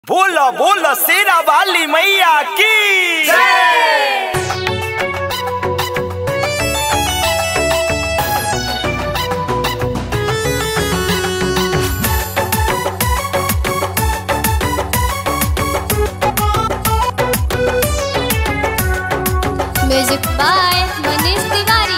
बोलो बोलो शेरा वाली मैया की म्यूजिक बाय मनीष तिवारी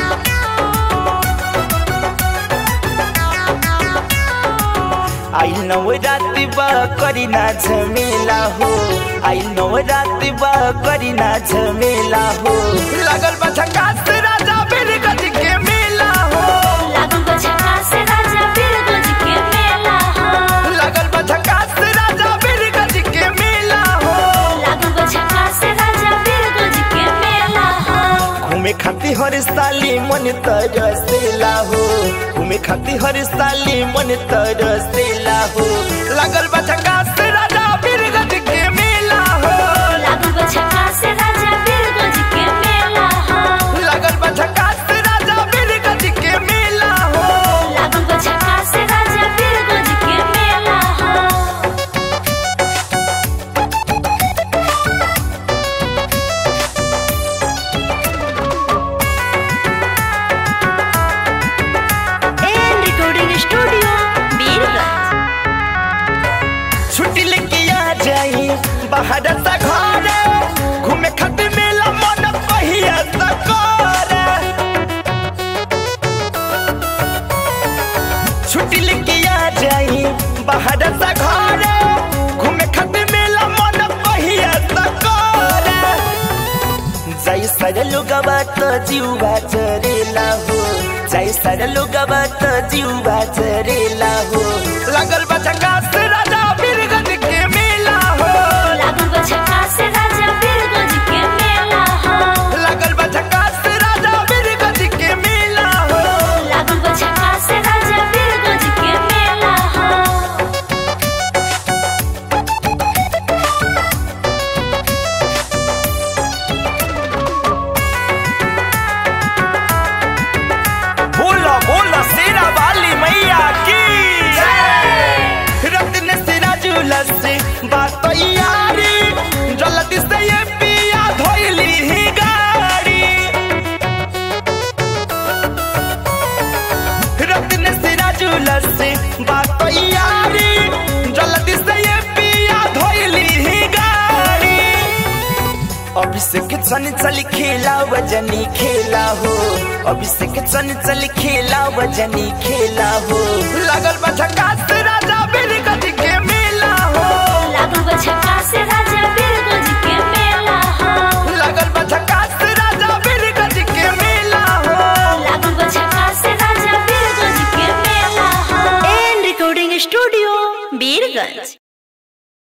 आई नव राति बा करी ना झमेला हो आई नव राति बा करी ना झमेला हो लगल बा झकास राजा बिरगज के मेला हो लागू गो झकास राजा बिरगज के मेला हो लगल बा झकास राजा बिरगज के मेला हो लागू गो झकास राजा बिरगज के मेला हो घूमे खाती हर साली मन तरसेला हो घूमे खाती हर साली मन तरसेला हो लगल बा झकास राजा बिरगज के मेला हो लागू गो झकास राजा बिरगज के मेला हो लगल बा झकास राजा बिरगज के मेला हो लागू गो झकास राजा बिरगज के मेला हो एन रिकॉर्डिंग स्टूडियो बीरगंज छुट्टी लेके आ जाई बाहर से घर घूमे खातिर मेला मन पहिया से करे छुट्टी लेके आ जाई बाहर से घर घूमे खातिर मेला मन पहिया से करे जय सर लोगवा त जीवा चरेला हो जय सर लोगवा त जीवा चरेला हो लगल बा झकास राजा बिरगज के मेला हो लागू गो झकास राजा बिरगज के मेला हो लगल बा झकास राजा बिरगज के मेला हो लागू गो झकास राजा बिरगज के मेला हो बोलो बोलो शेरा वाली मैया की रत्न सिराजुल से बात यारी जल्दी से ये पिया धोइली ही गाड़ी रत्न सिराजुल से बात यारी जल्दी से ये पिया धोइली ही गाड़ी अभिषेक चन चल खेला वजनी खेला हो अभिषेक चन चल खेला वजनी खेला हो लगल बा झकास राजा बिरगज के मेला हो लागू गो झकास राजा बिरगज के मेला हो लगल बा झकास राजा बिरगज के मेला हो लागू गो झकास राजा बिरगज के मेला हो एन रिकॉर्डिंग स्टूडियो बीरगंज